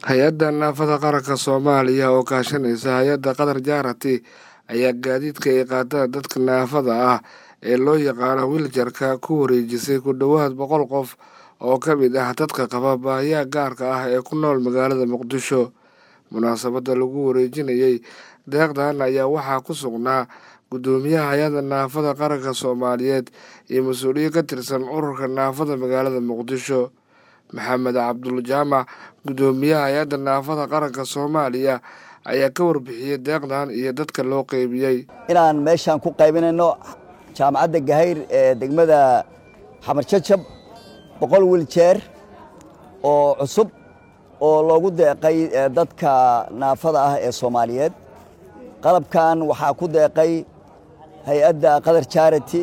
hay-adda naafada qaranka soomaaliya oo kaashanaysa hay-adda qatar jaarati ayaa gaadiidka ay qaadaan dadka naafada ah ee loo yaqaano wiiljarka ku wareejisay ku dhowaad boqol qof oo ka mid ah dadka qaba baahiyaha gaarka ah ee ku nool magaalada muqdisho munaasabadda lagu wareejinayey deeqdan ayaa waxaa ku sugnaa guddoomiyaha hay-adda naafada qaranka soomaaliyeed iyo mas-uuliye ka tirsan ururka naafada magaalada muqdisho maxamed cabdul jaamac guddoomiyaha hay-adda naafada qaranka soomaaliya ayaa ka warbixiyey deeqdan iyo dadka loo qeybiyey inaan meeshaan ku qaybinayno jaamacadda gahayr ee degmada xamarjajab boqol wiiljeer oo cusub oo loogu deeqay dadka naafada ah ee soomaaliyeed qalabkan waxaa ku deeqay hay-adda qatar jarity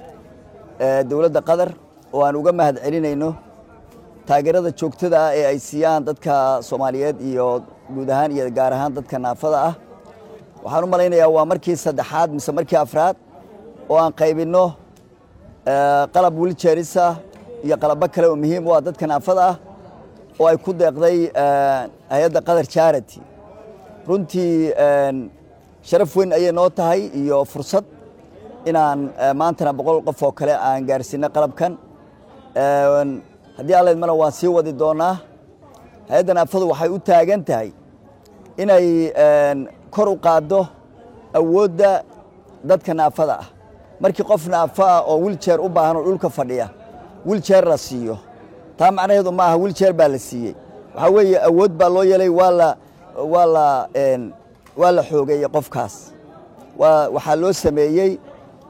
ee dowladda qatar oo aan uga mahad celinayno taageerada joogtada ah ee ay siiyaan dadka soomaaliyeed iyo guud ahaan iyo gaar ahaan dadka naafada ah waxaan u malaynayaa waa markii saddexaad mise markii afraad oo aan qaybinno qalab wiiljeerisa iyo qalabo kale oo muhiim u ah dadka naafada ah oo ay ku deeqday hay-adda qatar jarity runtii sharaf weyn ayay noo tahay iyo fursad inaan maantana boqol qof oo kale aan gaarsiino qalabkan haddii alla idmana waan sii wadi doonaa hay-adda naafadu waxay u taagan tahay inay kor u qaaddo awoodda dadka naafada ah markii qof naafo ah oo wiiljeer u baahan oo dhulka fadhiya wiiljeer la siiyo taa macnaheedu ma aha wiiljeer baa la siiyey waxaa weeye awood baa loo yeelay waa la waa la waa la xoogeeyey qofkaas waa waxaa loo sameeyey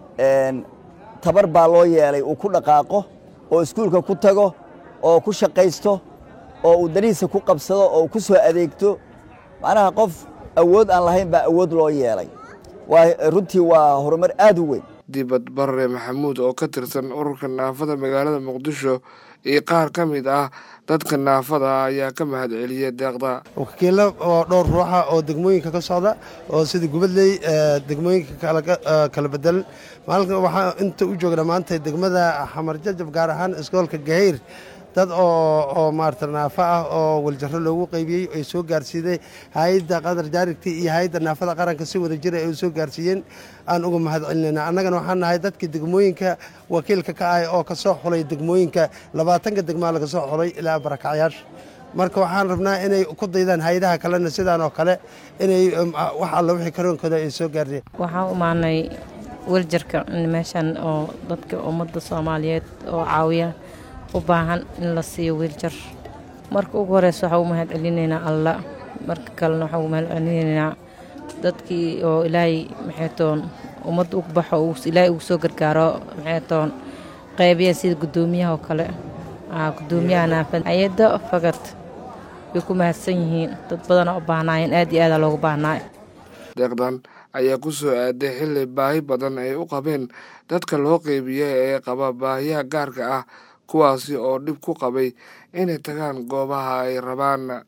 tabar baa loo yeelay uu ku dhaqaaqo oo iskuulka ku tago oo ku shaqaysto oo uu danihiisa ku qabsado oo uu ku soo adeegto macnaha qof awood aan lahayn baa awood loo yeelay waa runtii waa horumar aad u weyn dibad barre maxamuud oo ka tirsan ururka naafada magaalada muqdisho iyo qaar ka mid ah dadka naafada ah ayaa ka mahad celiyey deeqda wakiilo oo dhowr ruuxa oo degmooyinka ka socda oo sida gubadley degmooyinka kala bedelan maalka waxaa inta u joognaa maanta degmada xamarjajab gaar ahaan iskoolka gahayr dad oo maarata naafo ah oo waljaro loogu qaybiyey ay soo gaarsiiday hay-adda qatar jaarigti iyo hay-adda naafada qaranka si wada jira ay soo gaarsiiyeen aan uga mahad celinayna annagana waxaan nahay dadkii degmooyinka wakiilka ka ah oo kasoo xulay degmooyinka labaatanka degmaa laga soo xulay ilaa barakacyaasha marka waxaan rabnaa inay ku daydaan hay-adaha kalena sidaan oo kale inay wax alla wixii karoonkooda ay soo gaareen waxaan umaanay weljarka meeshan oo dadka ummadda soomaaliyeed oo caawiya u baahan in la siiyo wiiljar marka ugu horeysa waxaa u mahad celinaynaa alla marka kalena waxaa u mahad celinaynaa dadkii oo ilaahay maxaytoon ummadda ugu baxo ilaahay ugu soo gargaaro maxaytoon qaybiya sida guddoomiyaha oo kale guddoomiyaha naafada hay-adda fagad way ku mahadsan yihiin dad badana u baahnaayeen aad iyo aadaa loogu baahnaayo deeqdan ayaa ku soo aaday xilli baahi badan ay u qabeen dadka loo qeybiyey ee qaba baahiyaha gaarka ah kuwaasi oo dhib ku qabay inay tagaan goobaha ay rabaan